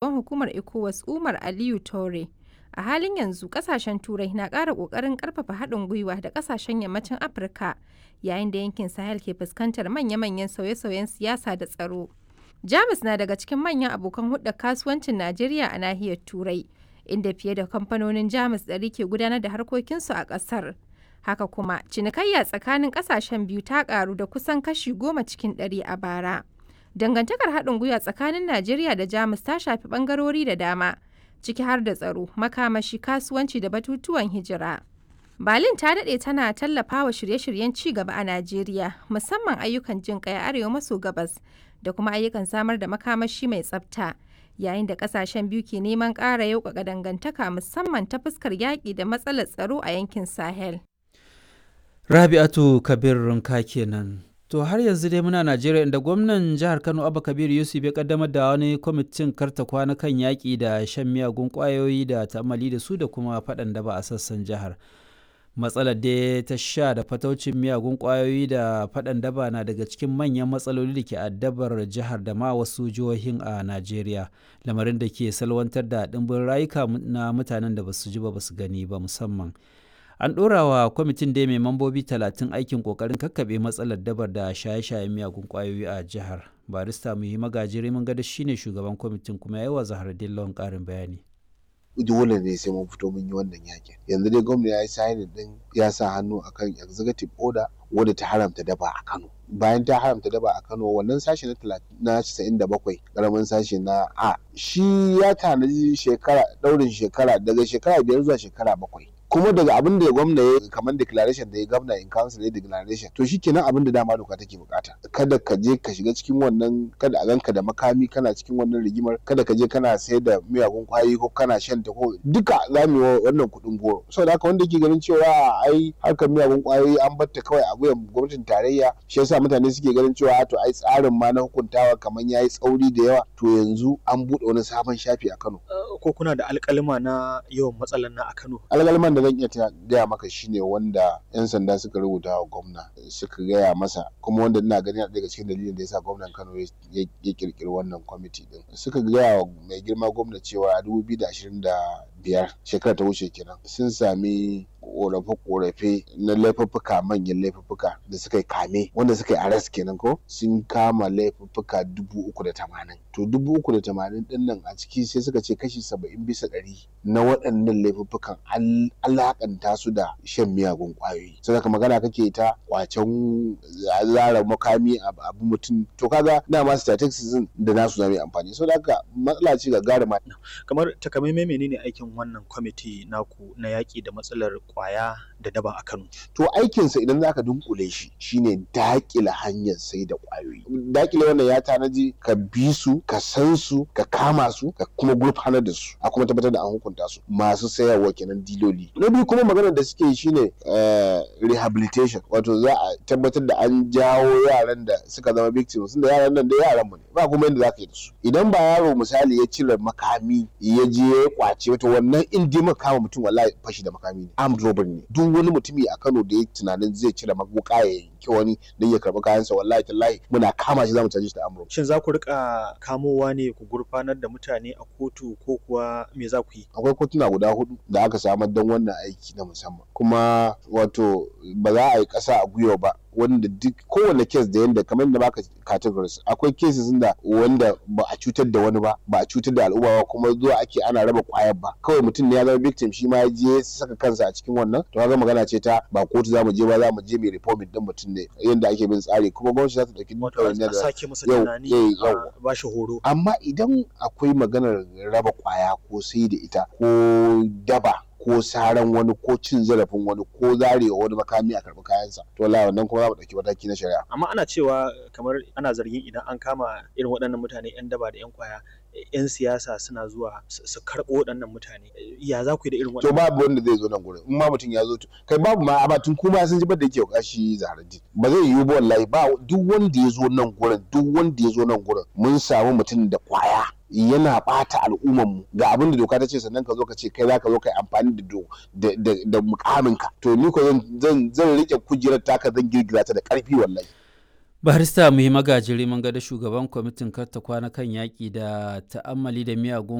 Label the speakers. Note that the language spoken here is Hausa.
Speaker 1: shugaban hukumar ECOWAS Umar Aliyu Toure. A halin yanzu kasashen Turai na ƙara ƙoƙarin ƙarfafa haɗin gwiwa da kasashen yammacin Afirka yayin da yankin Sahel ke fuskantar manya-manyan sauye-sauyen siyasa da tsaro. Jamus na daga cikin manyan abokan hulɗar kasuwancin Najeriya a nahiyar Turai, inda fiye da kamfanonin Jamus ɗari ke gudanar da harkokinsu a ƙasar. Haka kuma, cinikayya tsakanin ƙasashen biyu ta ƙaru da kusan kashi goma cikin ɗari a bara. Dangantakar haɗin gwiwa tsakanin Najeriya da Jamus ta shafi ɓangarori da dama, ciki har da tsaro, makamashi, kasuwanci da batutuwan hijira. Berlin ta daɗe tana tallafawa shirye-shiryen ci gaba a Najeriya, musamman ayyukan jin ƙai a arewa maso gabas da kuma ayyukan samar da makamashi mai tsafta. Yayin da ƙasashen biyu ke neman ƙara yauƙaƙa dangantaka musamman ta fuskar yaƙi da matsalar tsaro a yankin Sahel.
Speaker 2: Rabi'atu Kabir Runka kenan. To har yanzu dai muna Najeriya inda gwamnan jihar Kano Abba Kabir Yusuf ya kaddamar da wani kwamitin karta kwana kan yaƙi da shan miyagun ƙwayoyi da ta'ammali da su da kuma faɗan daba a sassan jihar. Matsalar da ta sha da fataucin miyagun ƙwayoyi da faɗan daba na daga cikin manyan matsaloli da ke addabar jihar da ma wasu jihohin a Najeriya. Lamarin da ke salwantar da ɗimbin rayuka na mutanen da basu ji ba basu gani ba musamman. an ɗora wa kwamitin da mai mambobi talatin aikin ƙoƙarin kakkaɓe matsalar dabar da shaye-shayen miyagun ƙwayoyi a jihar barista muhi magajiri mun gada shine shugaban kwamitin kuma ya yi wa zahar dillon ƙarin bayani
Speaker 3: dole ne sai mun fito mun yi wannan yakin yanzu dai gwamna ya yi signing din ya sa hannu akan executive order wadda ta haramta daba a Kano bayan ta haramta daba a Kano wannan sashi na na 97 karamin sashi na A shi ya tanaji shekara daurin shekara daga shekara biyar zuwa shekara bakwai kuma daga abin da gwamna ya kamar declaration da ya gwamna in council ya declaration to shikenan abin da dama doka take bukata kada ka je ka shiga cikin wannan kada a ganka da makami kana cikin wannan rigimar kada ka je kana sayar da miyagun kwayoyi ko kana shan ta ko duka za mu yi wannan kuɗin goro saboda haka wanda ke ganin cewa ai harkar miyagun kwayoyi an batta kawai a wuyan gwamnatin tarayya shi yasa mutane suke ganin cewa to ai tsarin ma na hukuntawa kamar yayi tsauri da yawa to yanzu an buɗe wani sabon shafi a Kano
Speaker 4: ko kuna da alƙalima na yawan matsalan na a Kano
Speaker 3: alƙaliman da zan iya gaya maka shine wanda 'yan sanda suka rubuta wa gwamna suka gaya masa kuma wanda ina gani daga cikin dalilin da yasa gwamnan Kano ya kirkiri wannan kwamiti din suka gaya wa mai girma gwamna cewa a 2025 shekara ta wuce kenan sun sami korafe-korafe na laifuffuka manyan laifuffuka da suka yi kame wanda suka yi arrest kenan ko sun kama laifuffuka dubu uku da tamanin to dubu uku da tamanin din nan a ciki sai suka ce kashi saba'in bisa ɗari na waɗannan laifuffukan alakanta su da shan miyagun ƙwayoyi sai magana kake ta kwacen zara makami abu mutum to kaga dama statistics da nasu zama amfani so haka matsala ce ga gara
Speaker 4: kamar takamaimai menene aikin wannan kwamiti naku na yaƙi da matsalar kwaya da daba a Kano.
Speaker 3: To aikinsa idan zaka dunkule shi shine dakile hanyar sai da kwayoyi. Dakile wannan ya tanaji ka bi su, ka san su, ka kama su, ka kuma gurfanar da su, a kuma tabbatar da an hukunta su. Masu sayarwa kenan diloli. Na biyu kuma maganar da suke shine rehabilitation, wato za a tabbatar da an jawo yaran da suka zama victims, da yaran nan da yaran mu ne. Ba kuma yadda zaka yi da su. Idan ba yaro misali ya cire makami ya je ya kwace wato wannan in dai kama mutum wallahi fashi da makami ne. armed robbery ne duk wani mutumi a Kano da ya tunanin zai cire maguka ya yanki wani don ya karbi kayansa wallahi tallahi muna kama shi zamu caje shi da armed
Speaker 4: Shin za ku rika kamowa ne ku gurfanar da mutane a kotu ko kuwa me za ku yi?
Speaker 3: Akwai kotuna guda hudu da aka samar don wannan aiki na musamman kuma wato ba za a yi ƙasa a gwiwa ba wanda duk kowane kes da yanda kamar da baka categories akwai cases da wanda ba a cutar da wani ba ba a cutar da al'umma ba kuma zuwa ake ana raba kwayar ba kawai mutum ne ya zama victim shi ma ya je saka kansa a cikin wannan to kaga magana ce ta ba kotu za mu je ba za mu je mai reforming din mutum ne yanda ake bin tsari kuma gwamnati za ta dauki
Speaker 4: da sake masa tunani ba shi horo
Speaker 3: amma idan akwai maganar raba kwaya ko sai da ita ko daba ko saran wani ko cin zarafin wani ko zarewa wani makami a karɓi kayansa to wallahi wannan kuma za mu ɗauki mataki na shari'a
Speaker 4: amma ana cewa kamar ana zargin idan an kama irin waɗannan mutane yan daba da yan kwaya yan siyasa suna zuwa su karɓo waɗannan mutane ya za ku yi da irin
Speaker 3: to babu wanda zai zo nan gurin in ma mutum ya zo kai babu ma amma tun kuma sun ji da yake kashi zahararri ba zai yiwu ba wallahi ba duk wanda ya zo nan gurin duk wanda ya zo nan gurin mun samu mutum da kwaya yana bata al'ummarmu ga abin da doka ta ce sannan ka zo ka ce kai za ka zo ka yi amfani da da mukaminka to ni ko zan zan rike kujerar taka zan girgiza ta da karfi wallahi
Speaker 2: barista muhi magajiri mun ga da shugaban kwamitin karta kwana kan yaƙi da ta'ammali da miyagun